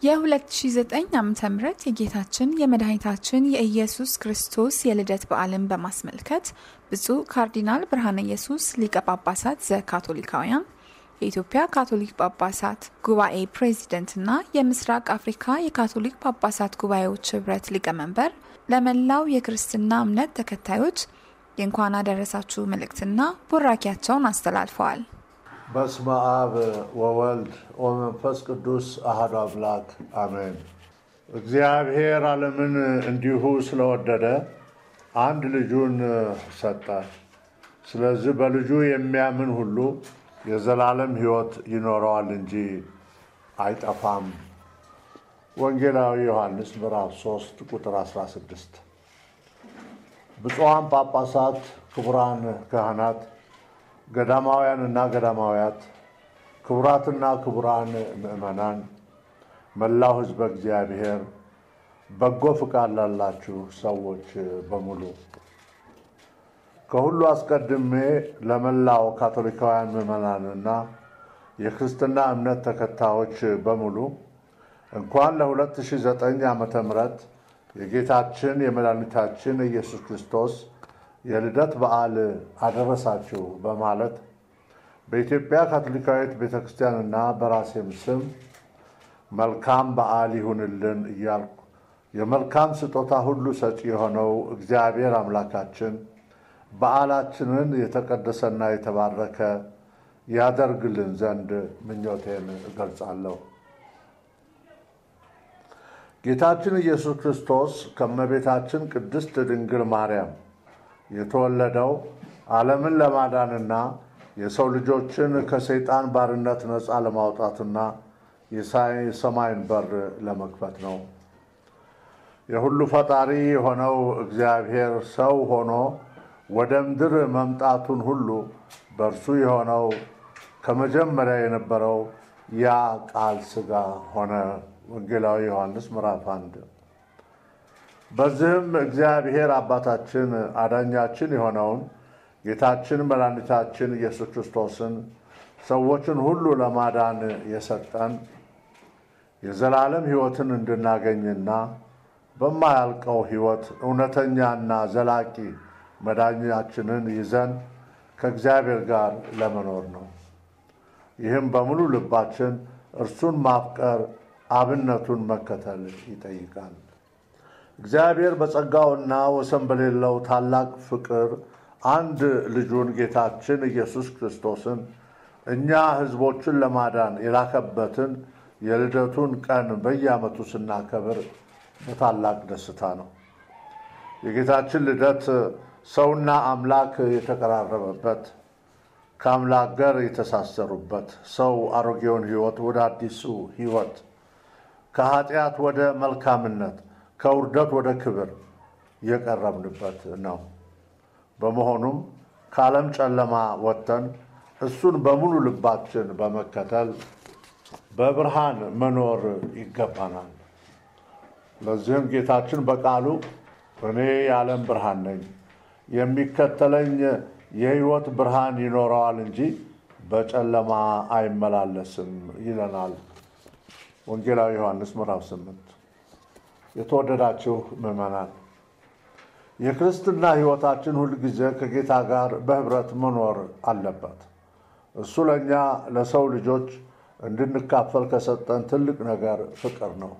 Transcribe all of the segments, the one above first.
የ2009 ዓ ም የጌታችን የመድኃኒታችን የኢየሱስ ክርስቶስ የልደት በዓልን በማስመልከት ብፁዕ ካርዲናል ብርሃነ ኢየሱስ ሊቀ ጳጳሳት ዘካቶሊካውያን የኢትዮጵያ ካቶሊክ ጳጳሳት ጉባኤ ፕሬዚደንትና የምስራቅ አፍሪካ የካቶሊክ ጳጳሳት ጉባኤዎች ህብረት ሊቀመንበር ለመላው የክርስትና እምነት ተከታዮች የእንኳን አደረሳችሁ መልእክትና ቡራኪያቸውን አስተላልፈዋል። በስመ አብ ወወልድ ወመንፈስ ቅዱስ አሐዱ አምላክ አሜን። እግዚአብሔር ዓለምን እንዲሁ ስለወደደ አንድ ልጁን ሰጠ። ስለዚህ በልጁ የሚያምን ሁሉ የዘላለም ሕይወት ይኖረዋል እንጂ አይጠፋም። ወንጌላዊ ዮሐንስ ምዕራፍ 3 ቁጥር 16። ብፁዓን ጳጳሳት፣ ክቡራን ካህናት ገዳማውያን እና ገዳማውያት፣ ክቡራትና ክቡራን ምዕመናን፣ መላው ሕዝበ እግዚአብሔር፣ በጎ ፍቃድ ላላችሁ ሰዎች በሙሉ ከሁሉ አስቀድሜ ለመላው ካቶሊካውያን ምዕመናንና የክርስትና እምነት ተከታዮች በሙሉ እንኳን ለ2009 ዓመተ ምህረት የጌታችን የመድኃኒታችን ኢየሱስ ክርስቶስ የልደት በዓል አደረሳችሁ በማለት በኢትዮጵያ ካቶሊካዊት ቤተ ክርስቲያንና በራሴም ስም መልካም በዓል ይሁንልን እያልኩ የመልካም ስጦታ ሁሉ ሰጪ የሆነው እግዚአብሔር አምላካችን በዓላችንን የተቀደሰና የተባረከ ያደርግልን ዘንድ ምኞቴን እገልጻለሁ። ጌታችን ኢየሱስ ክርስቶስ ከእመቤታችን ቅድስት ድንግል ማርያም የተወለደው ዓለምን ለማዳንና የሰው ልጆችን ከሰይጣን ባርነት ነፃ ለማውጣትና የሰማይን በር ለመክፈት ነው። የሁሉ ፈጣሪ የሆነው እግዚአብሔር ሰው ሆኖ ወደ ምድር መምጣቱን ሁሉ በእርሱ የሆነው ከመጀመሪያ የነበረው ያ ቃል ሥጋ ሆነ። ወንጌላዊ ዮሐንስ ምዕራፍ አንድ በዚህም እግዚአብሔር አባታችን አዳኛችን የሆነውን ጌታችን መድኃኒታችን ኢየሱስ ክርስቶስን ሰዎችን ሁሉ ለማዳን የሰጠን የዘላለም ሕይወትን እንድናገኝና በማያልቀው ሕይወት እውነተኛና ዘላቂ መዳኛችንን ይዘን ከእግዚአብሔር ጋር ለመኖር ነው። ይህም በሙሉ ልባችን እርሱን ማፍቀር፣ አብነቱን መከተል ይጠይቃል። እግዚአብሔር በጸጋውና ወሰን በሌለው ታላቅ ፍቅር አንድ ልጁን ጌታችን ኢየሱስ ክርስቶስን እኛ ሕዝቦችን ለማዳን የላከበትን የልደቱን ቀን በየዓመቱ ስናከብር በታላቅ ደስታ ነው። የጌታችን ልደት ሰውና አምላክ የተቀራረበበት፣ ከአምላክ ጋር የተሳሰሩበት፣ ሰው አሮጌውን ሕይወት ወደ አዲሱ ሕይወት፣ ከኃጢአት ወደ መልካምነት ከውርደት ወደ ክብር የቀረብንበት ነው። በመሆኑም ከዓለም ጨለማ ወጥተን እሱን በሙሉ ልባችን በመከተል በብርሃን መኖር ይገባናል። ለዚህም ጌታችን በቃሉ እኔ የዓለም ብርሃን ነኝ፣ የሚከተለኝ የሕይወት ብርሃን ይኖረዋል እንጂ በጨለማ አይመላለስም ይለናል። ወንጌላዊ ዮሐንስ ምዕራፍ 8 የተወደዳችሁ ምዕመናን የክርስትና ሕይወታችን ሁልጊዜ ከጌታ ጋር በኅብረት መኖር አለበት። እሱ ለእኛ ለሰው ልጆች እንድንካፈል ከሰጠን ትልቅ ነገር ፍቅር ነው።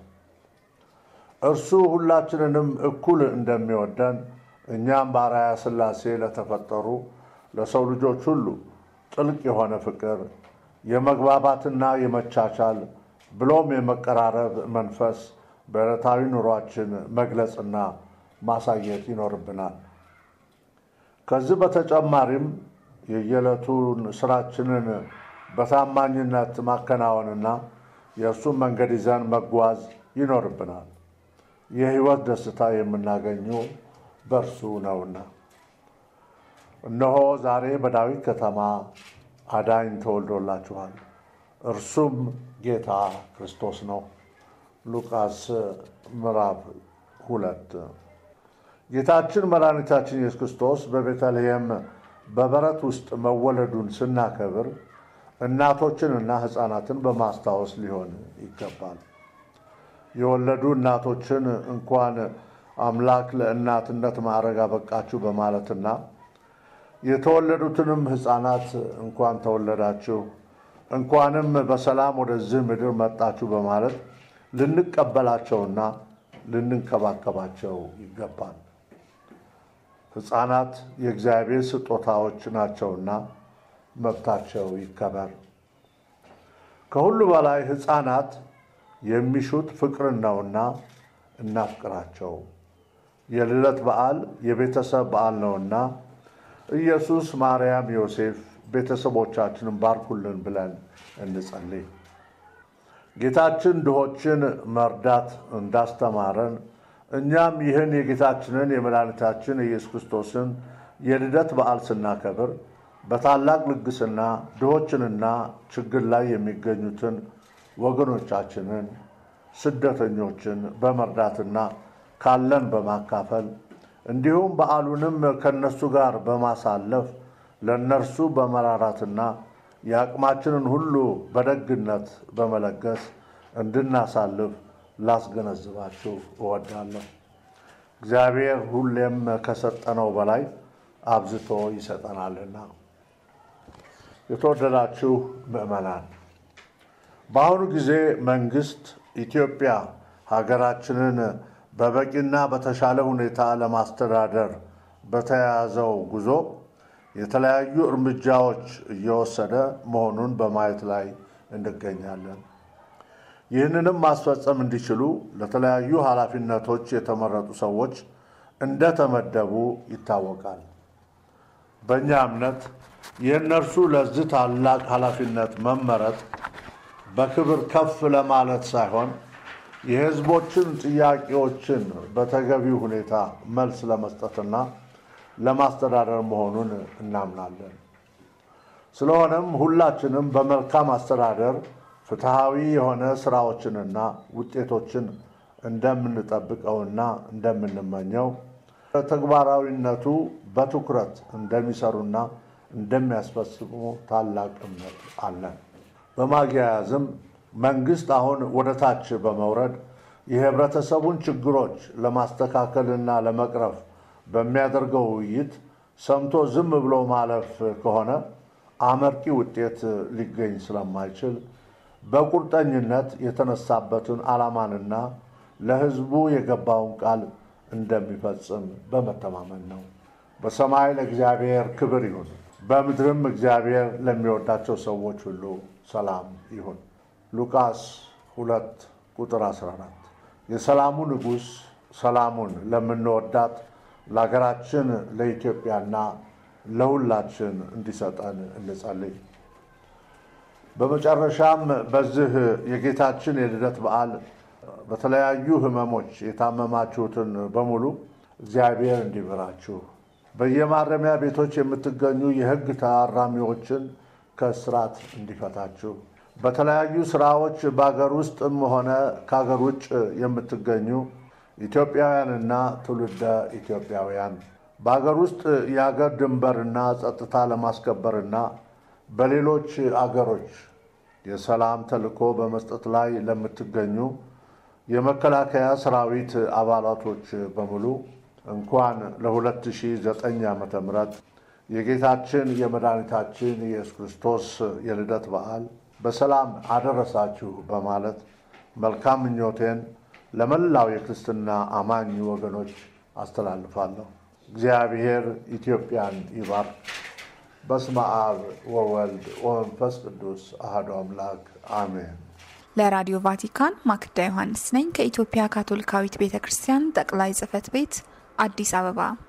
እርሱ ሁላችንንም እኩል እንደሚወደን እኛም በአርአያ ሥላሴ ለተፈጠሩ ለሰው ልጆች ሁሉ ጥልቅ የሆነ ፍቅር፣ የመግባባትና የመቻቻል ብሎም የመቀራረብ መንፈስ በዕለታዊ ኑሯችን መግለጽና ማሳየት ይኖርብናል። ከዚህ በተጨማሪም የየዕለቱን ስራችንን በታማኝነት ማከናወንና የእርሱን መንገድ ይዘን መጓዝ ይኖርብናል። የሕይወት ደስታ የምናገኘው በእርሱ ነውና። እነሆ ዛሬ በዳዊት ከተማ አዳኝ ተወልዶላችኋል፣ እርሱም ጌታ ክርስቶስ ነው። ሉቃስ ምዕራፍ ሁለት ጌታችን መድኃኒታችን ኢየሱስ ክርስቶስ በቤተልሔም በበረት ውስጥ መወለዱን ስናከብር እናቶችንና ሕፃናትን በማስታወስ ሊሆን ይገባል። የወለዱ እናቶችን እንኳን አምላክ ለእናትነት ማዕረግ አበቃችሁ በማለትና የተወለዱትንም ሕፃናት እንኳን ተወለዳችሁ እንኳንም በሰላም ወደዚህ ምድር መጣችሁ በማለት ልንቀበላቸውና ልንንከባከባቸው ይገባል። ሕፃናት የእግዚአብሔር ስጦታዎች ናቸውና መብታቸው ይከበር። ከሁሉ በላይ ሕፃናት የሚሹት ፍቅርን ነውና እናፍቅራቸው። የልደት በዓል የቤተሰብ በዓል ነውና ኢየሱስ፣ ማርያም፣ ዮሴፍ ቤተሰቦቻችንን ባርኩልን ብለን እንጸልይ። ጌታችን ድሆችን መርዳት እንዳስተማረን እኛም ይህን የጌታችንን የመድኃኒታችን የኢየሱስ ክርስቶስን የልደት በዓል ስናከብር በታላቅ ልግስና ድሆችንና ችግር ላይ የሚገኙትን ወገኖቻችንን ስደተኞችን በመርዳትና ካለን በማካፈል እንዲሁም በዓሉንም ከእነሱ ጋር በማሳለፍ ለእነርሱ በመራራትና የአቅማችንን ሁሉ በደግነት በመለገስ እንድናሳልፍ ላስገነዝባችሁ እወዳለሁ። እግዚአብሔር ሁሌም ከሰጠነው በላይ አብዝቶ ይሰጠናልና። የተወደዳችሁ ምዕመናን፣ በአሁኑ ጊዜ መንግስት ኢትዮጵያ ሀገራችንን በበቂና በተሻለ ሁኔታ ለማስተዳደር በተያያዘው ጉዞ የተለያዩ እርምጃዎች እየወሰደ መሆኑን በማየት ላይ እንገኛለን። ይህንንም ማስፈጸም እንዲችሉ ለተለያዩ ኃላፊነቶች የተመረጡ ሰዎች እንደተመደቡ ይታወቃል። በእኛ እምነት የእነርሱ ለዚህ ታላቅ ኃላፊነት መመረጥ በክብር ከፍ ለማለት ሳይሆን የሕዝቦችን ጥያቄዎችን በተገቢው ሁኔታ መልስ ለመስጠትና ለማስተዳደር መሆኑን እናምናለን። ስለሆነም ሁላችንም በመልካም አስተዳደር ፍትሐዊ የሆነ ስራዎችንና ውጤቶችን እንደምንጠብቀውና እንደምንመኘው ተግባራዊነቱ በትኩረት እንደሚሰሩና እንደሚያስፈጽሙ ታላቅ እምነት አለን። በማያያዝም መንግስት አሁን ወደ ታች በመውረድ የህብረተሰቡን ችግሮች ለማስተካከልና ለመቅረፍ በሚያደርገው ውይይት ሰምቶ ዝም ብሎ ማለፍ ከሆነ አመርቂ ውጤት ሊገኝ ስለማይችል በቁርጠኝነት የተነሳበትን ዓላማንና ለህዝቡ የገባውን ቃል እንደሚፈጽም በመተማመን ነው። በሰማይ ለእግዚአብሔር ክብር ይሁን፣ በምድርም እግዚአብሔር ለሚወዳቸው ሰዎች ሁሉ ሰላም ይሁን። ሉቃስ 2 ቁጥር 14 የሰላሙ ንጉሥ ሰላሙን ለምንወዳት ለሀገራችን ለኢትዮጵያና ለሁላችን እንዲሰጠን እንጸልይ። በመጨረሻም በዚህ የጌታችን የልደት በዓል በተለያዩ ህመሞች የታመማችሁትን በሙሉ እግዚአብሔር እንዲምራችሁ፣ በየማረሚያ ቤቶች የምትገኙ የህግ ታራሚዎችን ከእስራት እንዲፈታችሁ፣ በተለያዩ ስራዎች በአገር ውስጥም ሆነ ከአገር ውጭ የምትገኙ ኢትዮጵያውያንና ትውልደ ኢትዮጵያውያን በአገር ውስጥ የአገር ድንበርና ጸጥታ ለማስከበርና በሌሎች አገሮች የሰላም ተልዕኮ በመስጠት ላይ ለምትገኙ የመከላከያ ሰራዊት አባላቶች በሙሉ እንኳን ለ2009 ዓ ም የጌታችን የመድኃኒታችን የኢየሱስ ክርስቶስ የልደት በዓል በሰላም አደረሳችሁ በማለት መልካም ምኞቴን ለመላው የክርስትና አማኝ ወገኖች አስተላልፋለሁ። እግዚአብሔር ኢትዮጵያን ይባርክ። በስመ አብ ወወልድ ወመንፈስ ቅዱስ አሐዱ አምላክ አሜን። ለራዲዮ ቫቲካን ማክዳ ዮሐንስ ነኝ ከኢትዮጵያ ካቶሊካዊት ቤተ ክርስቲያን ጠቅላይ ጽሕፈት ቤት አዲስ አበባ